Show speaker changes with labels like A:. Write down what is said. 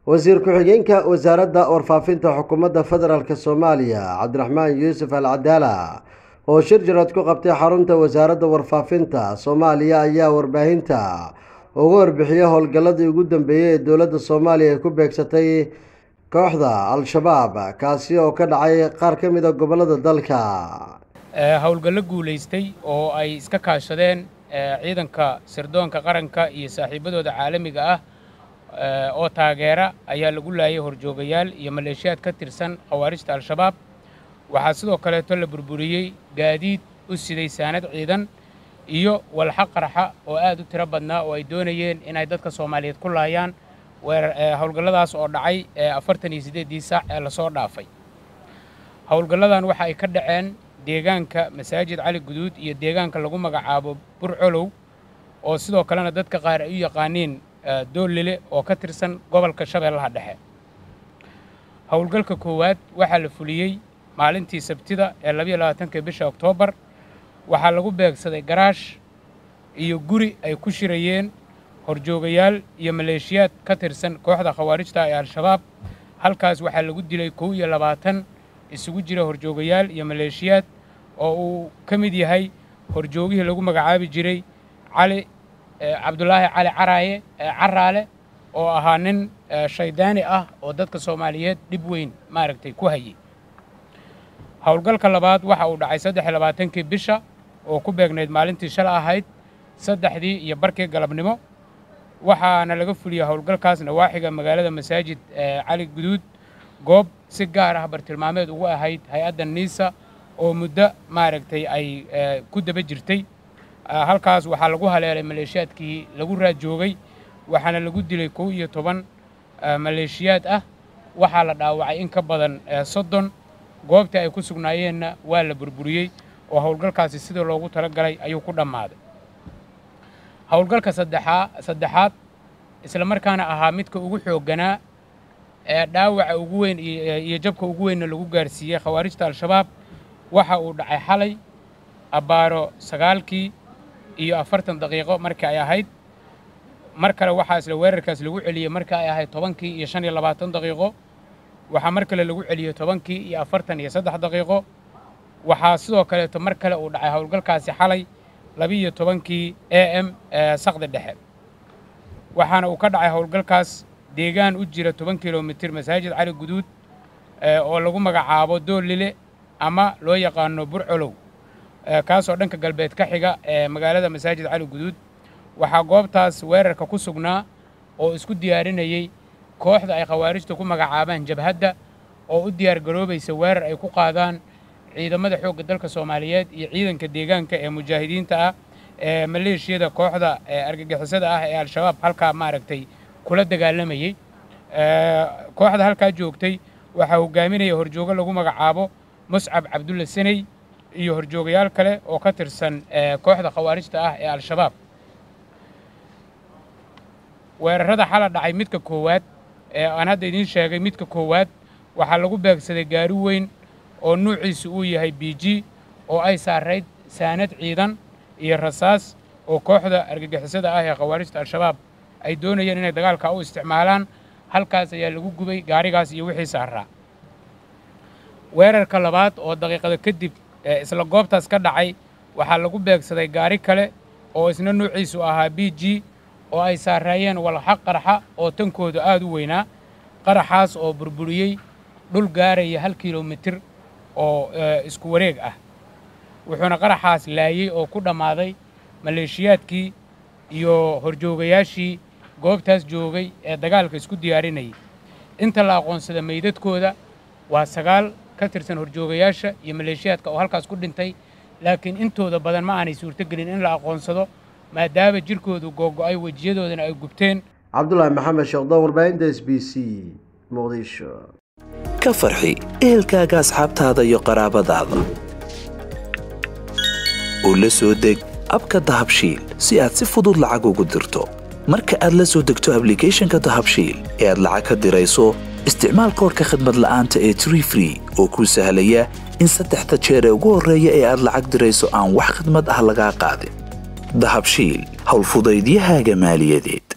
A: wasiir ku-xigeenka wasaaradda warfaafinta xukuumadda federaalk soomaaliya cabdiraxmaan yuusuf al cadaala oo shir jarad ku qabtay xarunta wasaaradda warfaafinta soomaaliya ayaa warbaahinta uga warbixiyey howlgalladii ugu dambeeyey ee dowladda soomaaliya ay ku beegsatay kooxda al-shabaab kaasi oo ka dhacay qaar ka mid a gobollada dalka
B: howlgallo guulaystay oo ay iska kaashadeen ciidanka sirdoonka qaranka iyo saaxiibadooda caalamiga ah oo taageera ayaa lagu laayay horjoogayaal iyo maleeshiyaad ka tirsan khawaarijta al-shabaab waxaa sidoo kaleeto la burburiyey gaadiid u siday saanad ciidan iyo walxa qarxa oo aad u tiro badnaa oo ay doonayeen inay dadka soomaaliyeed ku laayaan howlgalladaas oo dhacay afartan iyo siddeeddii saac ee lasoo dhaafay howlgalladan waxa ay ka dhaceen deegaanka masaajid cali guduud iyo deegaanka lagu magacaabo burcolow oo sidoo kalena dadka qaar ay u yaqaaniin doollile oo ka tirsan gobolka shabeellaha dhexe howlgalka koowaad waxaa la fuliyey maalintii sabtida ee labayo labaatanka bisha oktoobar waxaa lagu beegsaday garaash iyo guri ay ku shirayeen horjoogayaal iyo maleeshiyaad ka tirsan kooxda khawaarijta ee al-shabaab halkaas waxaa lagu dilay kow iyo labaatan isugu jira horjoogayaal iyo maleeshiyaad oo uu ka mid yahay horjoogihii lagu magacaabi jiray cali cabdulaahi cali caraaye caraale oo ahaa nin shaydaani ah oo dadka soomaaliyeed dhib weyn maaragtay ku hayay howlgalka labaad waxa uu dhacay saddex iyo labaatankii bisha oo ku beegnayd maalintii shala ahayd saddexdii iyo barkii galabnimo waxaana laga fuliyey howlgalkaas nawaaxiga magaalada masaajid cali guduud goob si gaar ah bartilmaameed ugu ahayd hay-adda niisa oo muddo maaragtay ay ku daba jirtay halkaas waxaa lagu haleelay maleeshiyaadkii lagu raajoogay waxaana lagu dilay kow iyo toban maleeshiyaad ah waxaa la dhaawacay in ka badan soddon goobtii ay ku sugnaayeenna waa la burburiyey oo howlgalkaasi sidii loogu talagalay ayuu ku dhammaaday howlgalka saddexaa saddexaad isla markaana ahaa midka ugu xoogganaa ee dhaawaca ugu weyn iyo jabka ugu weynna lagu gaarsiiyey khawaarijta al-shabaab waxa uu dhacay xalay abbaaro sagaalkii iyo afartan daqiiqo markii ay ahayd mar kale waxaa isla weerarkaas lagu celiyey markii ay ahayd tobankii iyo shan iyo labaatan daqiiqo waxaa mar kale lagu celiyey tobankii iyo afartan iyo saddex daqiiqo waxaa sidoo kaleeto mar kale uu dhacay howlgalkaasi xalay labiiyo tobankii a m saqda dhexe waxaana uu ka dhacay howlgalkaas deegaan u jira toban kilomitir masaajid cali guduud oo lagu magacaabo doolile ama loo yaqaano burcolow kaasoo dhanka galbeed ka xiga ee magaalada masaajid cali guduud waxaa goobtaas weerarka ku sugnaa oo isku diyaarinayey kooxda ay khawaarijta ku magacaabaan jabhadda oo u diyaar garoobaysa weerar ay ku qaadaan ciidamada xoogga dalka soomaaliyeed iyo ciidanka deegaanka ee mujaahidiinta ah ee maleeshiyada kooxda argagixisada ah ee al-shabaab halkaa maaragtay kula dagaalamayey kooxda halkaa joogtay waxaa hogaaminaya horjoogo lagu magacaabo muscab cabdulla saney iyo horjoogayaal kale oo ka tirsan kooxda khawaarijta ah ee al-shabaab weerarada xala dhacay midka koowaad ee aan hadda idiin sheegay midka koowaad waxaa lagu beegsaday gaari weyn oo nuuciisu uu yahay b g oo ay saarayd saanad ciidan iyo rasaas oo kooxda argagixisada ah ee khawaarijta al-shabaab ay doonayeen inay dagaalka u isticmaalaan halkaas ayaa lagu gubay gaarigaas iyo wixii saaraa weerarka labaad oo daqiiqada kadib isla goobtaas ka dhacay waxaa lagu beegsaday gaari kale oo isna nuuciisu ahaa b g oo ay saaraayeen walxa qarxa oo tankoodu aad u weynaa qaraxaas oo burburiyey dhul gaaraya hal kilomitir oo isku wareeg ah wuxuuna qaraxaas laayey oo ku dhammaaday maleeshiyaadkii iyo horjoogayaashii goobtaas joogay ee dagaalka isku diyaarinayay inta la aqoonsada meydadkooda waa sagaal ka tirsan horjoogayaasha iyo maleeshiyaadka oo halkaas ku dhintay laakiin intooda badan ma aanay suurtogelin in la aqoonsado maadaama jirkoodu googo'ay wejiyadoodana ay gubteen
A: cabdulaahi maxamed sheekhdon warbaahinta s b c muqdisho
C: ka farxi ehelkaaga asxaabtaada iyo qaraabadaada oo la soo deg abka dahabshiil si aad si fudud lacag ugu dirto marka aad la soo degto ablicathonka dahabshiil ee aad lacag ka dirayso isticmaal koorka khadmad la'aanta ee tree free oo kuu sahlaya in saddexda jeer ee ugu horreeya ee aad lacag dirayso aan wax khidmad ah lagaa qaadin dahabshiil howlfudaydiyahaaga maaliyadeed